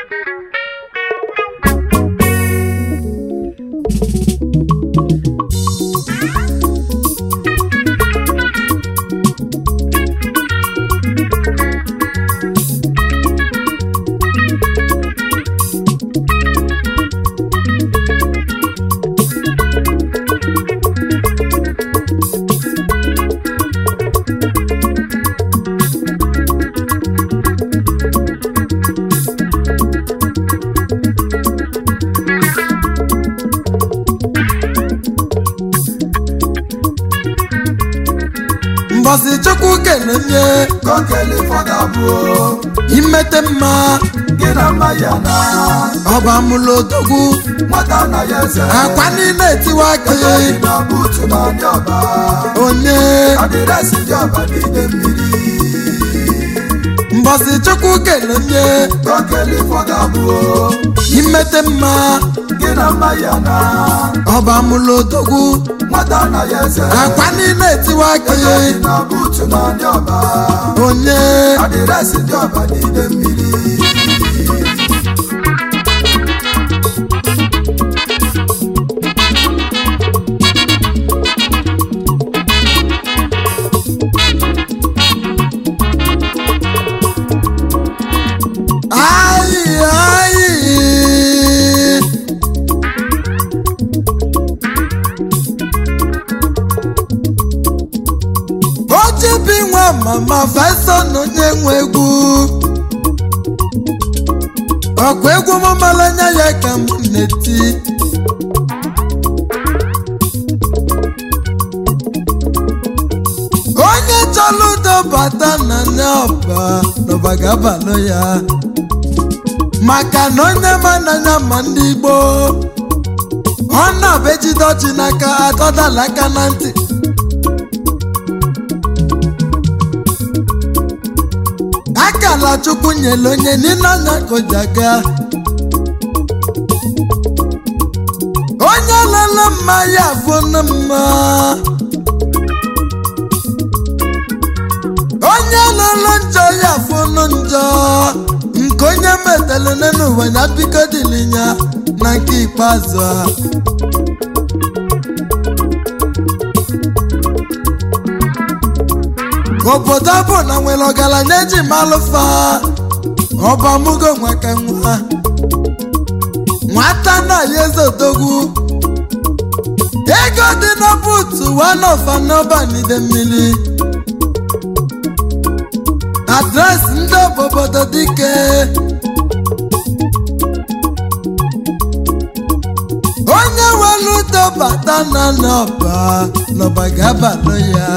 mbọsị chukwu kelenye kọkele fọdà bụ imete mma gị na mma ya na ọba mụlụ odogwu nwata na ya eze akwa niile etiwa gị egoghị na buutu na ndị ọba onye adịresị ndị ọba n'ide mmiri mbọsị chukwu kelenye kọkele fọdà bụ imete mma gị na mma ya na ọba mụlụ odogwu nwata na ya eze akwa niile etiwa gị egoghị na buutu na ndị ọba onye adịresị ndị ọba n'ide mmiri Ayi, ayi. ojibi nwa mama faison onye nwe egwu ọkwa egwu m malanya ya ka m na-eti onye chọrọ udo bata na n'ọba n'ọba ga-abalụ ya maka na onye ma n'anya ma ndị Igbo ọ na-abụ ejide ọchị n'aka atọdala aka na ntị akala chukwu nyere onye niile anya kojaga onye lele mma ya afụnụ mma onye lele njọ ya afụnụ njọ nke onye metelu n'ụwa ya biko dịlinya na nke ikpeazụ a obodo bụ na nwere ọgaranya eji malụfa ọbamugo nwaka nwa nwata na ya eze odogwu ego dị na buutu wanofa n'ọbanide mmiri adresị ndị obodo dike onye were udo bata na n'ọba n'ọba ga-abalụ ya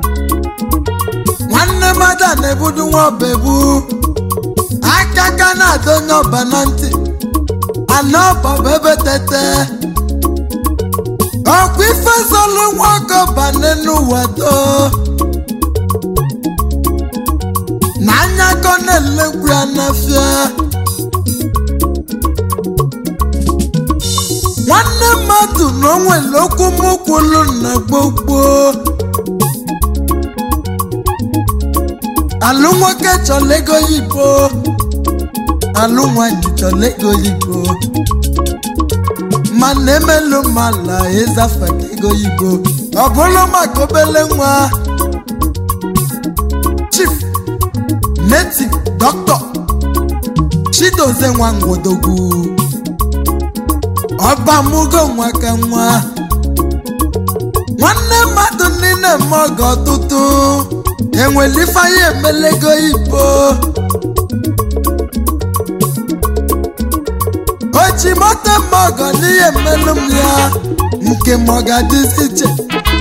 nwanne mmadụ na-ebudu nwa ọba ebu aka ka na-adọnye ọba na ntị ana ọba bụ ebe tete ọkwa ife zolu nwa ọkọba n'ụwa do na anya kọ na-elekwu ya n'afịa nwanne mmadụ na o nwere okwu mụkwulu na gbogbo alụ nwoke chọrọ ego yibo alụ nwanyị chọrọ ego yibo mana emelu mala ịzafe ka ego yibo ọ bụrụ maka obele nwa chief native doctor chidozie nwa ngwodogwu ọba mụgo nwa ka nwa nwanne mmadụ niile eme ọgọ ọtụtụ enwere ifeanya emelego ibo oji moto mma ọgọ n'ihe mmelụ m ya nke m ọ ga-adịzi iche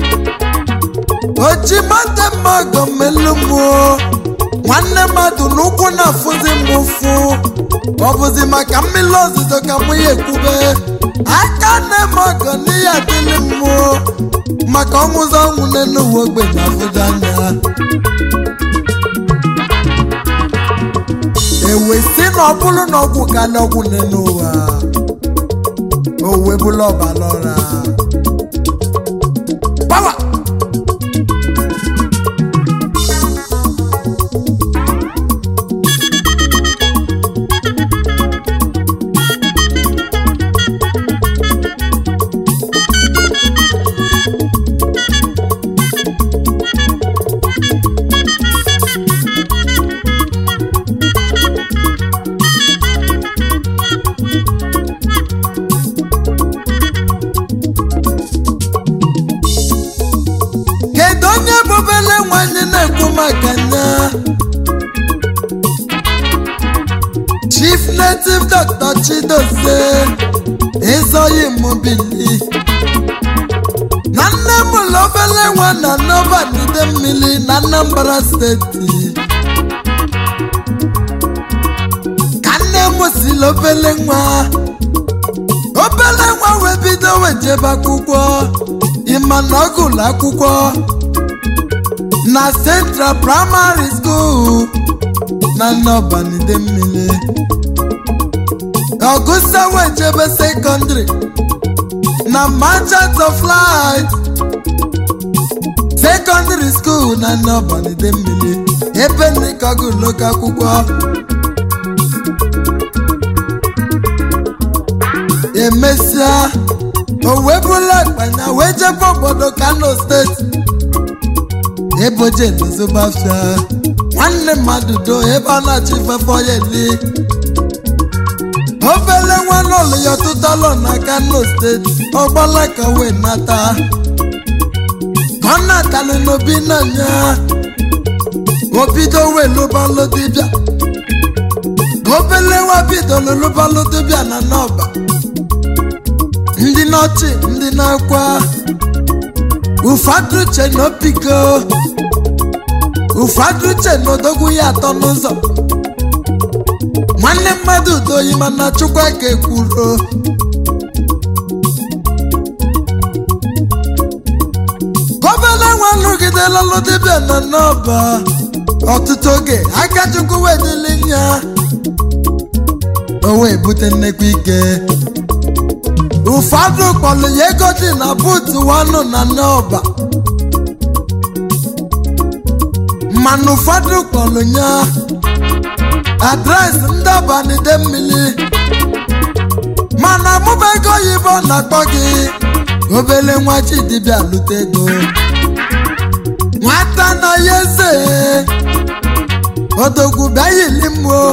oji moto mma ọgọ mmelụ m o nwanne mmadụ n'ụkwụ na-afụzi m ụfụ ọ bụzi maka mmiri ozuzo ka mụ ya ekwube aka nne m ọgọ n'ihe adịlị m o maka ọnwụzọ ọnwụ n'elu uwe ogbenye afụdo anya ewe si na ọ bụrụ na ọgwụ ka na ọgwụ n'elu ụwa o wee bụrụ ọbara ọra Power! native dr chidozie ịzọghị mobili na nne m ụlọ obele nwa na nọba n'ide mmiri na anambra steeti ka nne m siri obele nwa obele nwa wee bido wee jebe akwụkwọ ịma na ọ gụlụ akwụkwọ na central primary school na nnọbanide mmiri ọgụsa wee jebe secondary na merchant of light secondary school na nnọbanide mmiri ebe nika gụlụ akwụkwọ emesịa o wee bụla akpanya wee jebe obodo kano steeti ebe oje n'ezobafia nwanne mmadụ do ebe ọ na-achọ ifefe ọya eli obele nwa n'ụlọ ya ọtụtụ alọ na kano steeti ọgbala ka wee nata ka ọ natalụ n'obi n'anya obido wee lụbalụ dibịa obele nwa bidoro lụbalụ dibịa na n'ọba ndị n'ọchị ndị na-akwa ụfọdụ uche na opigo ụfọdụ uche na odogwu ya atọ n'ụzọ nwanne mmadụ doyi mana chukwa ka ekwuro gọvanọ nwa nrụgidela lụdịbịa na n'ọba ọtụtụ oge aka chukwu wedili ya o wee bute nnekwu ike ụfọdụ kpọrọ ya ego dị na buutu wanụ na n'ọba mana ụfọdụ kpọrọ ya adreesị ndị abanide mmiri mana mụba ego oyibo na-akpọ gị obele nwa chidibịa lute ego nwata na ya eze odogwu bịa yili mmụọ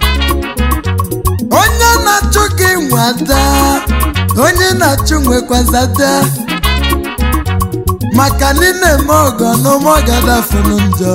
onye na-achụ gị nwada onye na-achụ nwekwazada maka na ị na-eme ọgọ n'ụmụọgadafunu njọ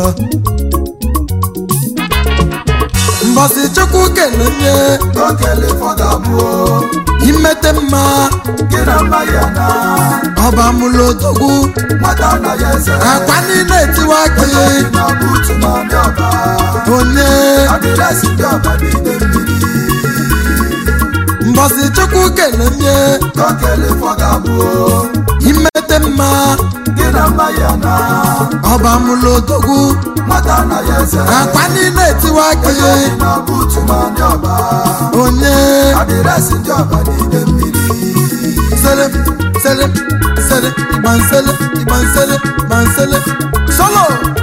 mbọsị chukwu kele onye okele fọdà bụ imete mma gị na mma ya na ọba mụlụ odogwu nwata na ya eze akwa niile etiwa gị Onye na buutu na ndị ọba onye adịresị ndị ọba n'ide mmiri mbọsị chukwu kele onye okele fọdà bụ imete mma gị na mma ya na ọba mụlụ odogwu nwata na ya eze akwa niile etiwa gị Onye na buutu na ndị ọba onye adịresị ndị ọba n'ide mmiri sele sele sele igbansele igbansele igbansele solo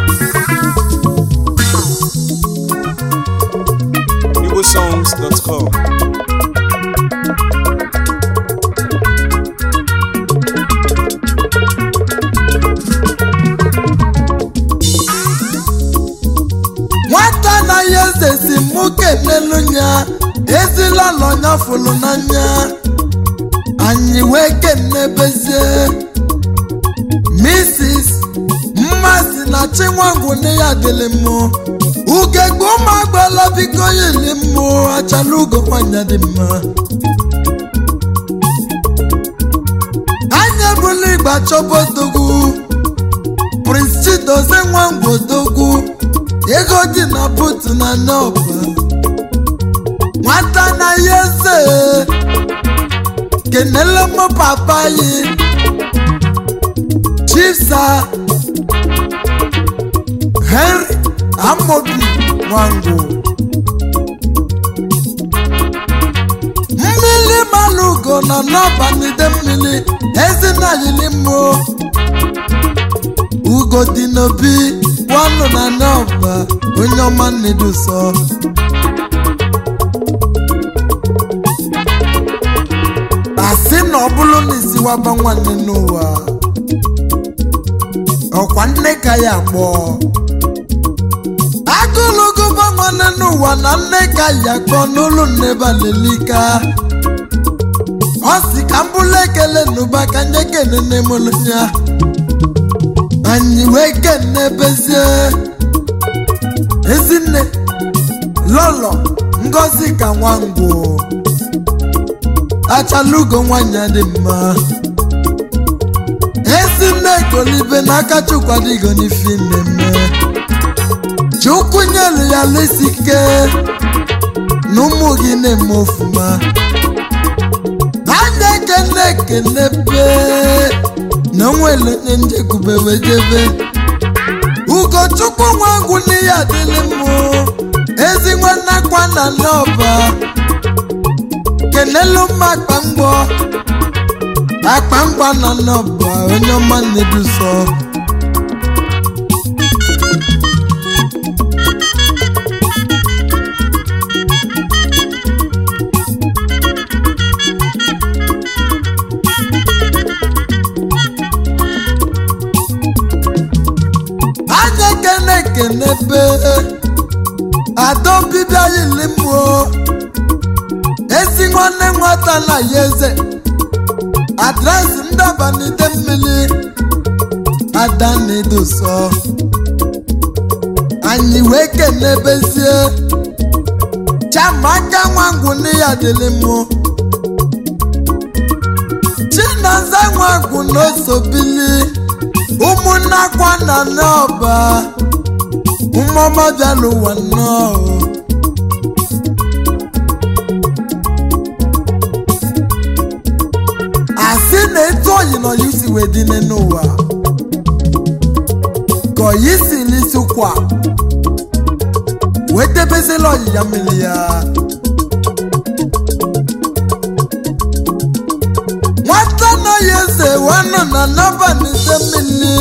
igbosongs.com nwata anaghị eze si mụ kenelu ya ezila lọnya fụlụ n'anya anyị wee kenebezie mrs mmasị na chinwangwu nne ya dịlị mụ ugegbe ụmụagbala biko yili mụ achala ugo nwanyị dị mma anyị ebula igba chọba odogwu prince chidozie nwangwu odogwu ego dị na butu na nọba nwata na ya eze kenele m papa yi chifsa henry amobi nwangwu mmiri malugo na nọba n'ide mmiri ezinayili mmụọ ugo dị n'obi wanụ na n'ọba onye ọma nneduso asị na ọ bụrụ na isiwaba nwanne n'ụwa ọkwa nne ka ya kpọọ agụlụgụba nwanne n'ụwa na nne ka ya kpọọ n'ụlọ nnebalelika ọ si ka m bụrụ ekele n'ụba ka nye kene nne m ya anyị wee kene bezie ezinne lọlọ ngozi ka nwangwo achalugo nwanyị dị mma ezi nne golibe n'aka chukwu adịgo n'ife mmemme chukwu nyelu ya lesike na ụmụ gị na-eme ofuma anya ekene ekene be na onwere onye njekwube wejebe ugochukwu nwangwu n'ihe adịlị mụ ezi nwanne akwa na n'ọba kenelu mma akpamgbọ akpamgba na n'ọba onye ọma na-eduso anya kene kene be adọbibịa yili mmụọ ezi nwanne nwata na ya eze adresị ndabanide mmiri ada na-edoso anyị wee kenebezie chamaka nwangwu n'iya dịlị mụ chinaza nwangwu n'osobili ụmụnne akwa na n'ọba ụmụọma bịala ụwa nnọọ asị na etu oyi na oyi si wee dị n'ụwa ka oyi si n'isi kwa wee debezila oyi ya mmiri ya nwata anaghị eze wanụ na n'abalị ide mmiri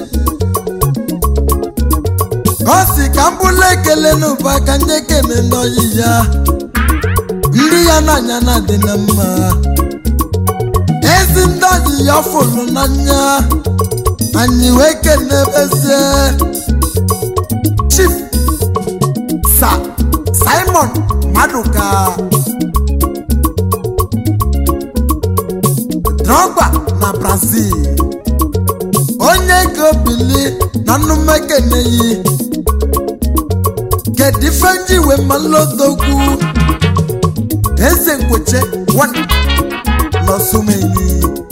ọ si ka m bụla ekele n'ụba ka nye kene n'oyi ya ndị ya n'anya na-adị na mma ezi ndị oyi ya fụrụ n'anya anyị wee kenebezie chief sa simon maduka drogba na brazil onye ego bili na nnumekeneyi kedu ife nji wee malodogwu eze nkweche one n'ọsụmenyi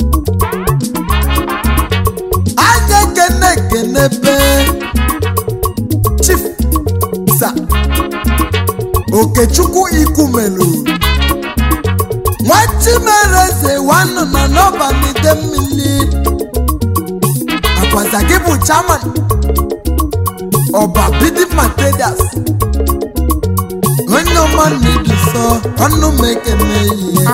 anya ekene ekene be chief sa okechukwu ikumelu nwachimereze wanụ na n'ọbanide mmiri akwaza gị bụ chairman ọba bidi materials onye ọma na-eduso ọnụ m ekene yi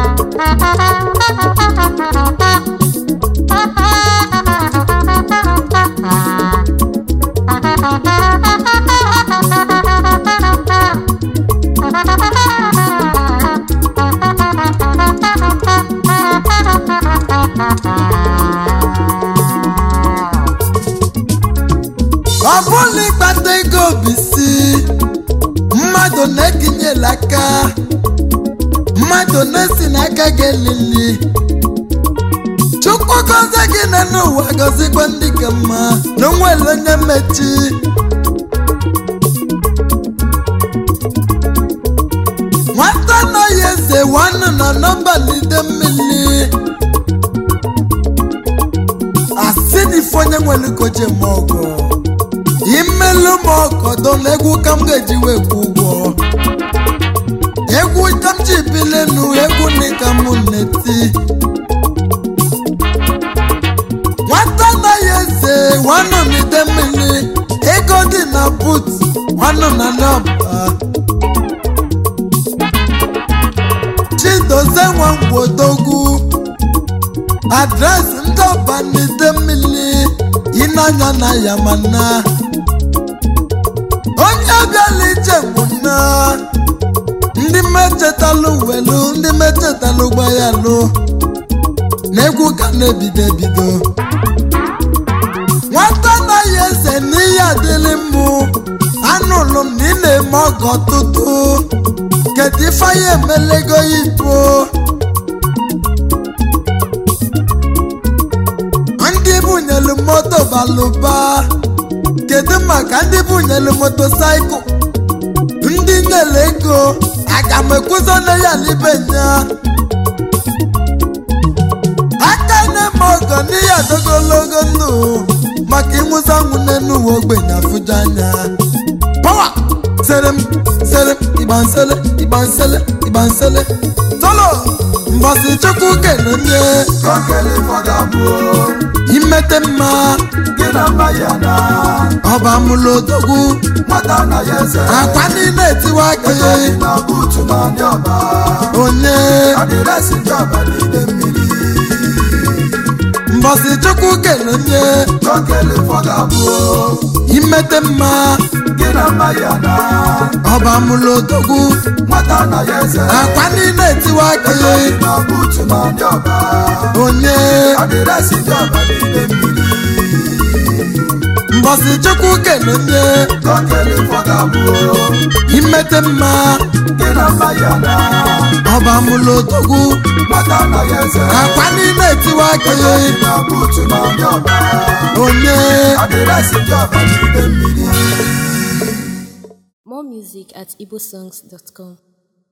ọ bụla ịkpata ego bisi mmadụ na-ekinyela aka mmadụ na-esi n'aka gị elili chukwu gọzie gị na n'ụwa gọzikwa ndị ka mma na onwere onye mmechi nwata anaghị eze wanụ na nọmba lide mmiri asị na ife onye nwere koje ma ọgọ imelu m ọgọdọ na egwu ka m ga-eji wee kwụ ụgwọ egwu ka m ji bilenu egwu ndị ka m na-eti nwata anaghị eze nwanụ n'ide mmiri ego dị na but nwanụ na nọba chidozie nwangwodogwu adresị ndị ọba n'ide mmiri ịnanya na yamana onye bịala ije nwụna ndị mechetalụ welu ndị mechetalụ gbayalụ na egwu ka na-ebido ebido nwata anaghị eze n'ihe adịlị mụ anụlụ m na ị na-eme ọgọ tụtụ kedu ife anyị emelego ya ibo ndị bunyelu moto balụba kedu maka ndị bunyelu motosaịkụl ndị nyere ego aga m ekwuzone ya n'ibe nya aka na-eme ọgọ n'ihe adogologo ndụ maka ịnwụza nwụ n'enu uwe ogbenye afụja anya pawa serem serem igbansele igbansele igbansele tolo mbọsị chukwu kenonye Kọkele fọdụ abụọ imete mma gị na mma ya na ọba mụlụ odogwu nwata na ya eze akwa niile etiwa gị Ejoghị na buutu na ndị ọba onye adịresị ndị ọba n'ide mmiri mbọsị chukwu kenonye Kọkele fọdụ abụọ imete mma gị na mma ya na ọba mụlụ odogwu nwata na ya eze akwa niile etiwa gị Ejoghị na buutu na ndị ọba onye adịresị ndị ọba n'ide mmiri mbọsị chukwu kenonye Kọkele fọdụ abụọ imete mma gị na mma ya na ọba mụlụ odogwu nwata na ya eze akwa niile etiwa gị Ejoghị na buutu na ndị ọba onye adịresị ndị ọba n'ide mmiri More music at igbosongs.com.